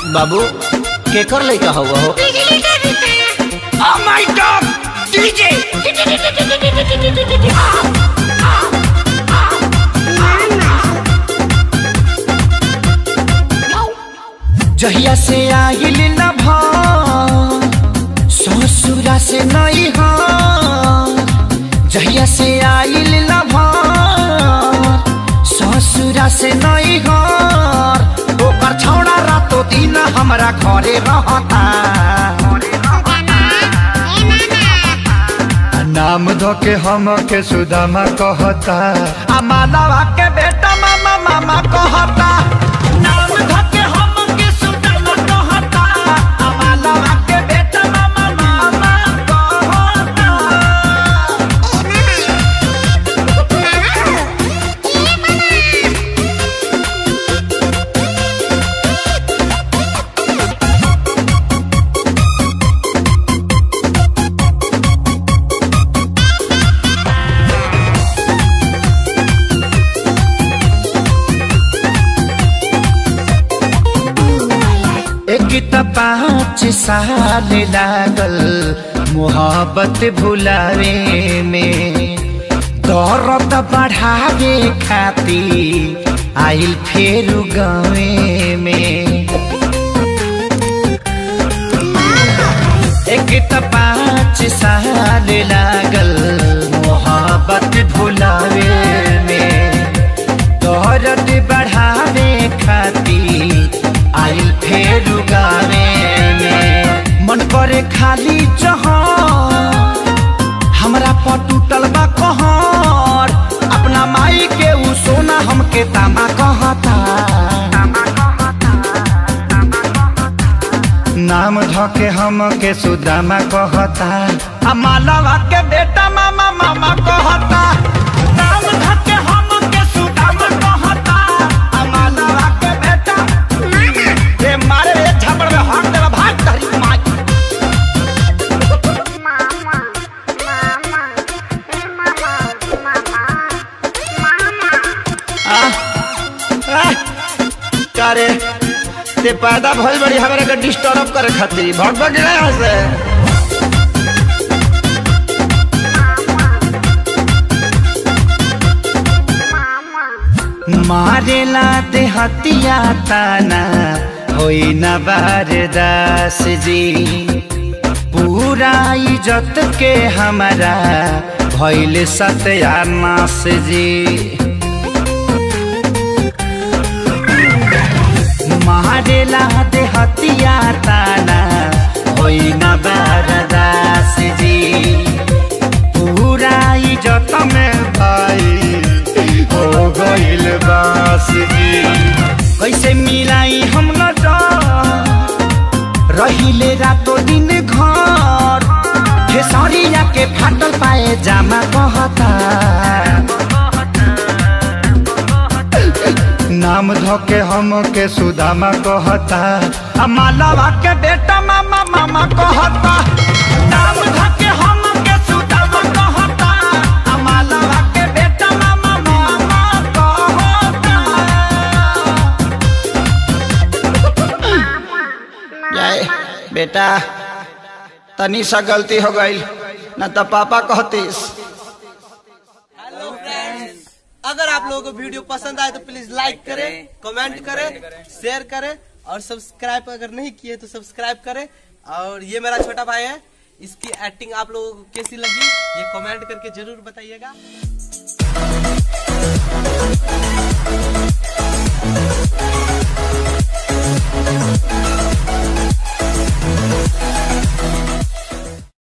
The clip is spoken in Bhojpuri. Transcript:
बाबू केकर लइका हुआ हो Oh my god! DJ! जहिया से आइल न भ ससुरा से नहीं ह जहिया से आइल न भ ससुरा से नहीं ह ओकर छौड़ा रातो दिन हमरा घरे रहता नाम धो के हम के सुदामा कहता आ मालावा के बेटा मामा मामा कहता नाम धके हम के सुदामा कहता आ मालावा के बेटा मामा मामा कहता एक त पाँच साल लागल मोहब्बत भुलावे में दर्द बढ़ावे खाती आइल फेर गावे में एक त पाँच साल लागल मोहब्बत भुलावे में दर्द बढ़ावे खाती आइल फेर गावे में मन करे खाली जहाँ हमरा पर टूटल बा कहर अपना माई के उ सोना हमके तामा कहता नाम धो के हम के सुदामा कहता आ मालवा के बेटा मामा मामा कहता नाम धके हम के सुदाम कहता आ मालवा के बेटा ए मारे रे झपड़ में हाथ देला भाग तहरी माई करे ते पैदा भइल बड़ी हमरा के डिस्टर्ब करे खातिर भग भग गए यहाँ से मारेला देहतिया ताना होई न बारदास जी पूरा इज्जत के हमारा भइल सत्यानाश जी मारेला देहतिया ताना होई न बारदास जी पूरा इज्जत में भाई हो गइल बास जी कैसे मिलाई हम न रहिले रातो दिन घर खेसरिया के फाटल पाए जामा कहता नाम धो के हम के सुदामा कहता आ मालवा के बेटा मामा मामा कहता नाम धके हम के सुदामा कहता आ मालवा के बेटा मामा मामा कहता जाए बेटा तनी सा गलती हो गई न तो पापा कहतीस हेलो फ्रेंड्स अगर आप लोगों को वीडियो पसंद आए तो प्लीज लाइक करें कमेंट करें शेयर करें और सब्सक्राइब अगर नहीं किए तो सब्सक्राइब करें और ये मेरा छोटा भाई है इसकी एक्टिंग आप लोगों को कैसी लगी ये कमेंट करके जरूर बताइएगा